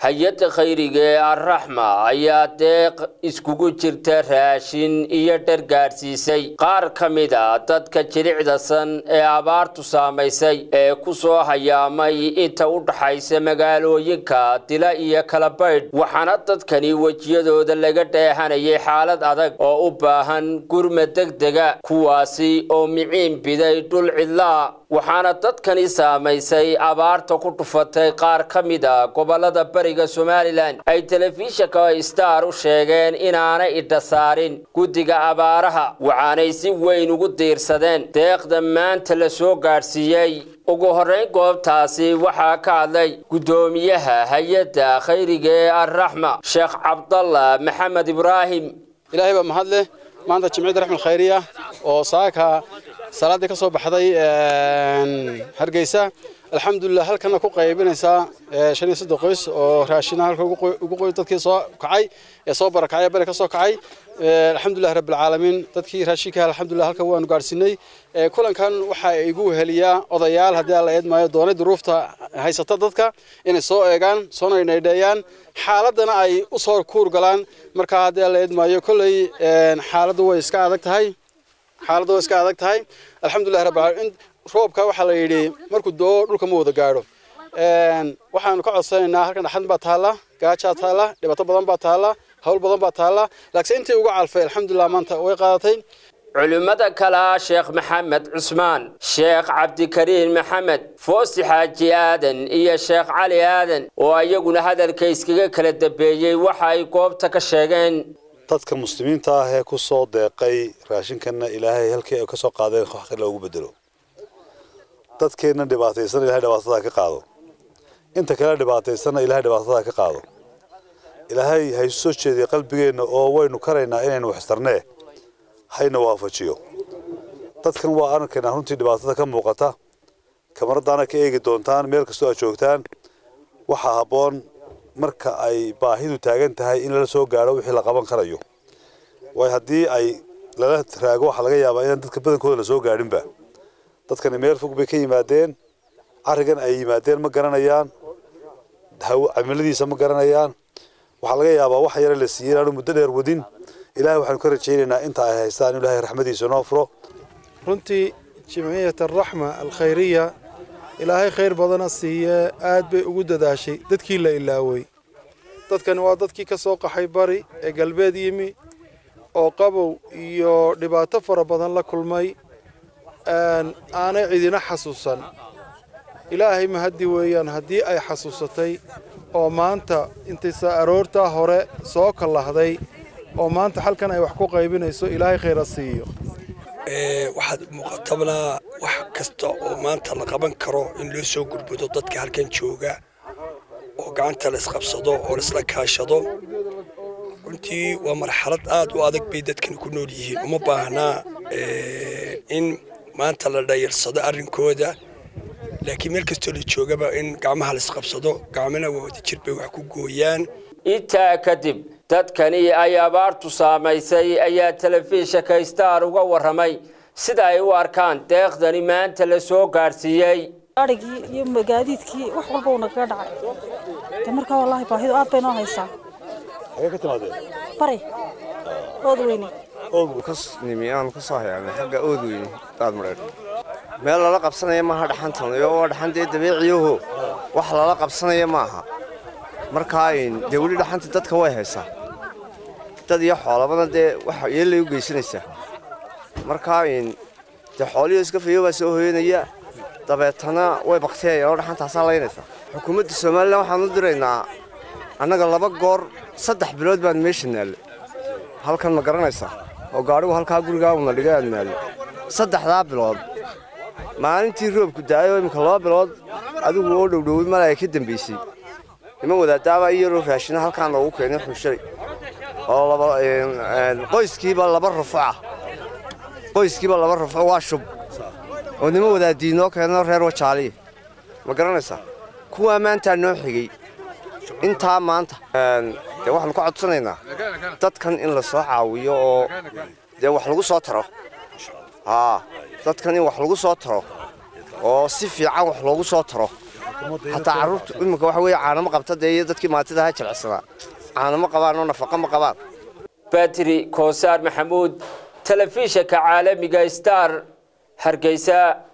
hay-adda khayriga ee arraxma ayaa deeq iskugu jirta raashin iyo dhar gaadhsiisay qaar ka mid a dadka jilicdasan ee abaartu saamaysay ee ku soo hayaamay inta u dhaxaysa magaalooyinka dila iyo kalabaydh waxaana dadkani wejiyadooda laga dheehanayay xaalad adag oo u baahan gurma degdega kuwaasi oo miciin biday dhul cidlaa waxaana dadkani saamaysay abaarta ku dhufatay qaar ka mid a gobolada bariga somalilan ay telefishinka star u sheegeen inaanay idha saarin guddiga abaaraha waxaanay si weyn ugu diirsadeen deeqda maanta la soo gaadhsiiyey ugu horrayn goobtaasi waxaa ka hadlay guddoomiyaha hay-adda khayriga ee arraxma sheekh cabdalla maxamed ibraahim ilaahay baa mahad leh maanta jimciyadda raxmal khayriya oo saaka salaaddii ka soo baxday hargeysa alxamdulilah halkana ku qaybinaysaa shan iyo soddon qoys oo raashina halka ugu qoy dadkii soo kacay ee soo barakacay bari ka soo kacay alxamdulilah rabbilcaalamiin dadkii raashinka alxamdulilah halka waanu gaadhsiinay kulankan waxaa igu heliyaa odayaal haddii alla eedmaayo doonay duruufta haysata dadka inay soo eegaan soona inaydheeyaan xaaladana ay u soo kuur galaan markaa haddii alla eedmaayo kolley xaaladdu way iska adag tahay xaaladdu way iska adag tahay alxamdulilah rabbilcaalamiin roobka waxaa la yidhi markuu doo dhulka ma wada gaadho waxaanu ka codsanaynaa halkan dhaxan baa taalla gaajaa taalla dhibaato badan baa taalla hawl badan baa taalla laakiin intii uga calfay alxamdulilah maanta way qaadatay culimmada kale sheekh maxamed cusmaan sheekh cabdikariin maxamed foosi xaaji aadan iyo sheekh cali aadan oo iyaguna hadalka iskaga kala dambeeyey waxa ay goobta ka sheegeen dadka muslimiinta ah ee ku soo deeqay raashinkanna ilaahay halkii ay ka soo qaadeen wax loogu bedelo dadkeenna dhibaataysan ilahay dhibaatada ka qaado inta kale dhibaataysanna ilahay dhibaatada ka qaado ilaahay haysu soo jeediya qalbigeenna oo waynu karaynaa inaynu waxtarnee hayna waafajiyo dadkan waa arkaynaa runtii dhibaatada ka muuqata kamaradaana ka eegi doontaan meel kastoo aad joogtaan waxaa habboon marka ay baahidu taagan tahay in lala soo gaadho wixii la qaban karayo waayo haddii ay lala raago waxaa laga yaabaa inaan dadka badankooda la soo gaadhinba dadkani meel fog bay ka yimaadeen carrigan ay yimaadeen ma garanayaan cimiladiisa ma garanayaan waxaa laga yaabaa wax yare la siiyey inaanu muddo dheer wadin ilahay waxaanu ka rajaynaynaa inta ay haystaan in ilahay raxmadiisa noo furo runtii jimciyat araxma alkhayriya ilaahay khayr badana siiyee aad bay ugu dadaashay dadkii la ilaaway dadkani waa dadkii ka soo qaxay bari ee galbeed yimi oo qabow iyo dhibaato fara badan la kulmay aanay cidina xasuusan ilaahay mahaddi weeyaan haddii ay xasuusatay oo maanta intaysa aroortaa hore soo kallahday oo maanta halkan ay wax ku qaybinayso ilaahay khayra siiyo waxaad muuqatabnaa wax kasta oo maanta la qaban karo in loo soo gurbudo dadka halkan jooga oo gacanta la isqabsado oo laisla kaashado runtii waa marxalad aad u adag bay dadkan ku nool yihiin uma baahnaa in maanta la dhayarsado arrinkooda laakiin meel kastoo la joogaba in gacmaha laisqabsado gacmana waa wada jir bay wax ku gooyaan intaa kadib dadkani ay abaartu saamaysay ayaa telefishinka star uga warramay sida ay u arkaan deeqdani maanta la soo gaadhsiiyey adhigii iyo magaadiidkii wax walba uu nagaga dhacay de markaa wallaahi baahidu aad bay noo haysaa xagee ka timaadeen bari ood weyne nimi aanu ka soo hayaanay xagga ood weyne daad madheer meel lala qabsanaya maaha dhaxantan iyo waa dhaxan dee dabeeciyaho wax lala qabsanaya maaha markaa dee weli dhaxanta dadka way haysaa dad iyo xoolabana dee wax yeellay u geysanaysaa markaa dee xoolihii iska fayo baa soo hoyanaya dabeetana way bakteeyaan oo dhaxantaasaa laynaysaa xukuumadda somalilan waxaan u diraynaa annaga laba goor saddex bilood baan meesha naalle halkan ma garanaysaa oo gaadhigu halkaa gurigaa una dhiga aan naalle saddexdaa bilood maalintii roobku da'ayoo iminka laba bilood adigu oo dhowdhoway mala ay ka dambaysay niman wadaadaabaa iyaroo raashina halkaan loogu keenay xunshalay oo qoyskiiba laba rufuca qoyskiiba laba rufuc waa shub oo niman wadaadiinoo keenoo reer wajaaliya ma garanaysaa kuwaa maantaa noo xigay intaa maanta dee waxaanu ka codsanaynaa dadkan in la soo caawiyo oo dee wax lagu soo taro haa dadkan in wax lagu soo taro oo si fiican wax loogu soo taro xataa carruurta iminka waxa weeye caanamo qabta dee iyo dadkii maantida ha jilicsanaa caanamo qabaan oo nafaqa ma qabaan batri koosaar maxamuud telefishinka caalamiga star hargeysa